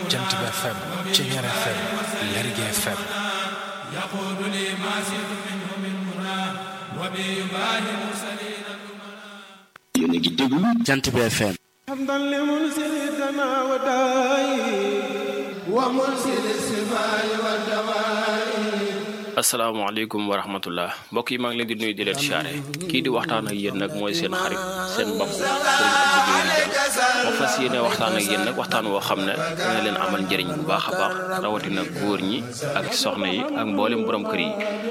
jant bi FM Ceñeer FM Lergui FM yéen a ngi déglu jant bi FM حمدا لمنزل الدماء والدواء ومنزل السماء والدواء asalaamaaleykum wa rahmatullah mbokk yi maa ngi leen di nuyu di leen siyaare kii di waxtaan ak yéen nag mooy seen xarit seen mbokk sëriñ Abdou Guèye moo fas yéene waxtaan ak yéen nag waxtaan woo xam ne dina leen amal njëriñ bu baax a baax rawatina góor ñi ak soxna yi ak mboolem borom kër yi